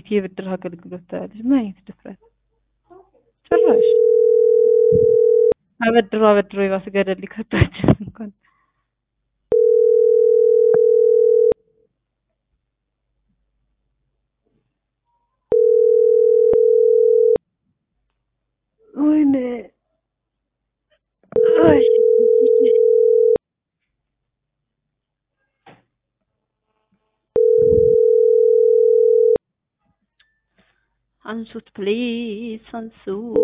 እንዴት የብድር አገልግሎት ታያለች? ምን አይነት ድፍረት! ጭራሽ አበድሮ አበድሮ የባስ ገደል ሊከታችን እንኳን ወይኔ አይ አንሱት ፕሊዝ አንሱት።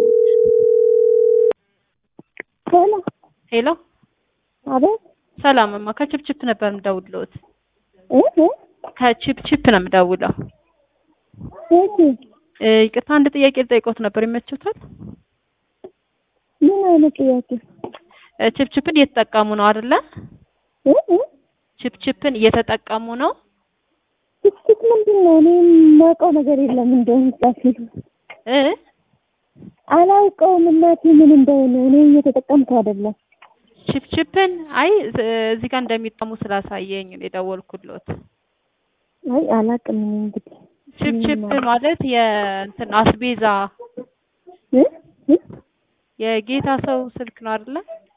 ሄሎ ሄሎ አቤት ሰላምማ ከችፕችፕ ነበር የምደውልልዎት። እ እ ከችፕችፕ ነው የምደውለው። እሺ እ ይቅርታ አንድ ጥያቄ ልጠይቅዎት ነበር ይመችዎታል? ምን አይነት ጥያቄ? እ ችፕችፕን እየተጠቀሙ ነው አይደለ? እ እ ችፕችፕን እየተጠቀሙ ነው? ትክክት ምንድን ነው? እኔ የማውቀው ነገር የለም እንደውም ጻፊ እ አላውቀውም እናቴ ምን እንደሆነ እኔ እየተጠቀምኩ አይደለም። ችፕችፕን አይ እ እዚህ ጋር እንደሚጠሙ ስላሳየኝ ነው የደወልኩልዎት። አይ አላውቅም እኔ እንግዲህ ችፕችፕ ማለት የእንትን አስቤዛ እ እ የጌታ ሰው ስልክ ነው አይደለ?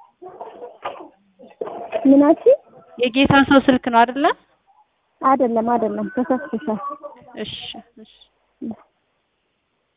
ምናችን የጌታ ሰው ስልክ ነው አይደለ? አይደለም አይደለም ተሳስተሻል። እሺ እሺ